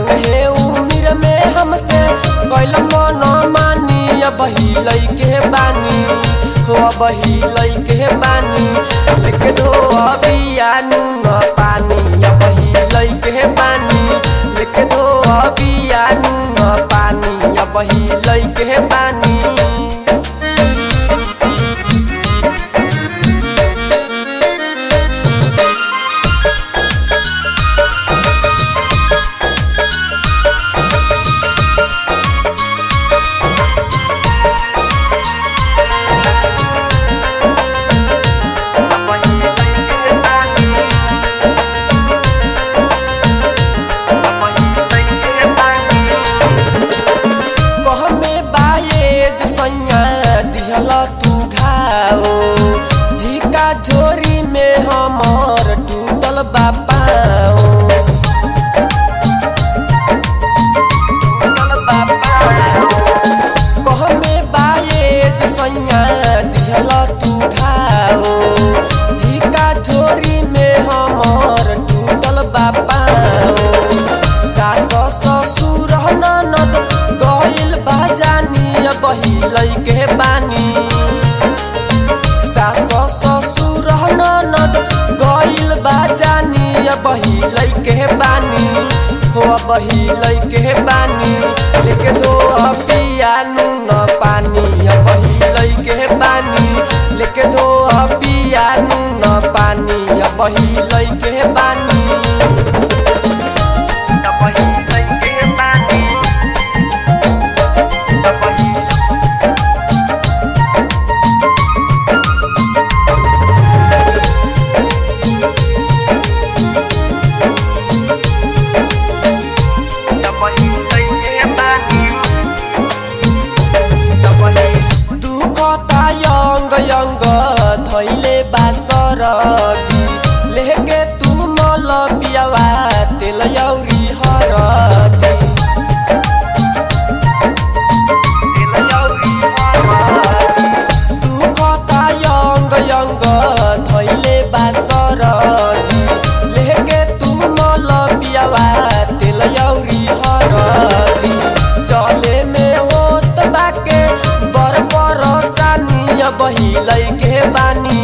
नन्हे उम्र में हमसे कैल मन मानी अब लैके बानी हो अब लैके बानी लेके धो अबिया नून पानी अब लैके बानी लेके धो अबिया नून पानी अब लैके बानी कहमे बाये सैया दिहल तू घाओ झिका झोरी में हमर टूटल बापाओ कहमे बाये सैया दिहल तू घाओ झिका झोरी में हमर टूटल बापाओ सास ससुर ननद गइल बाजानी बहिलै के बानी सास ससुर ननद गइल बाजानी बहिलै के बानी हो बहिलै के बानी लेके दो पिया नून पानी बहिलै के बानी लेके दो पिया नून पानी बहिलै के बानी दुखता यंग यंग धैले बासरदी लेके तू मल पियावा तेल यौरी हरदी दुखता यंग यंग धैले बासरदी लेके तू मल पियावा तेल यौरी हरदी चले में होत बाके बर बरसानी बहिलै के बानी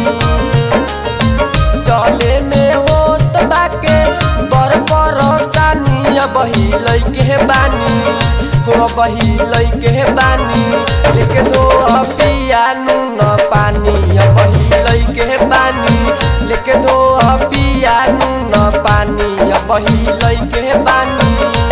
चले में होत बाके बर बरसानी बहिलै के बानी हो बहिलै के बानी लेके दो पिया नून पानी बहिलै के बानी लेके दो पिया नून पानी बहिलै के बानी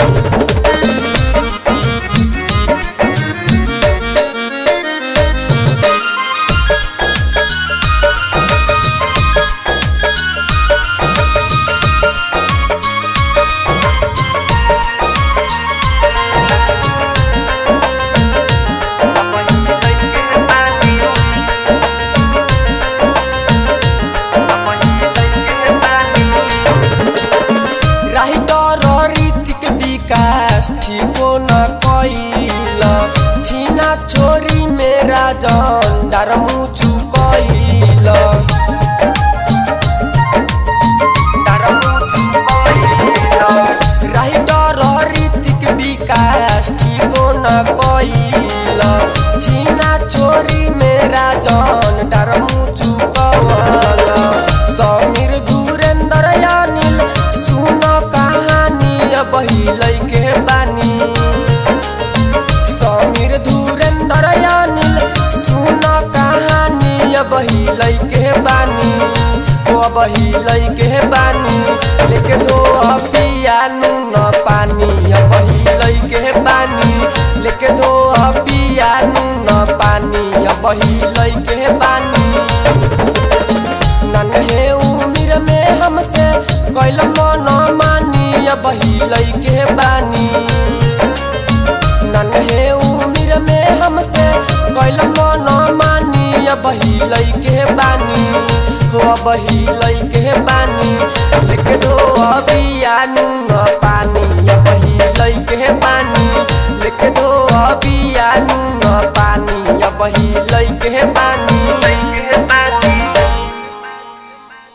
राहितर रीतिक विकास ठीको न कैल छिना छोरी मेरा झन्डार मुचु कैल राहितर रीतिक विकास ठीको न कैल छिना छोरी मेरा झन्डार मुचु कवल समीर गुरेन्द्र अनिल सुन कहानी बहिलै के बानी समीर धुरेन्द्र अनिल सुन कहानी बहिलै के बानी ओ बहिलै के बानी लेके दो पिया नून पानी बहिलै के बानी लेके दो पिया नून पानी बहिलै के बानी नन्हे उम्र में हमसे कैल मन मानी बहिलै के बानी नन्हे उम्र में हमसे कैल मन मानी बहिलै के बानी हो बहिलै के बानी लेके दो अबिया नून पानी बहिलै के बानी लेके दो अबिया नून पानी बहिलै के बानी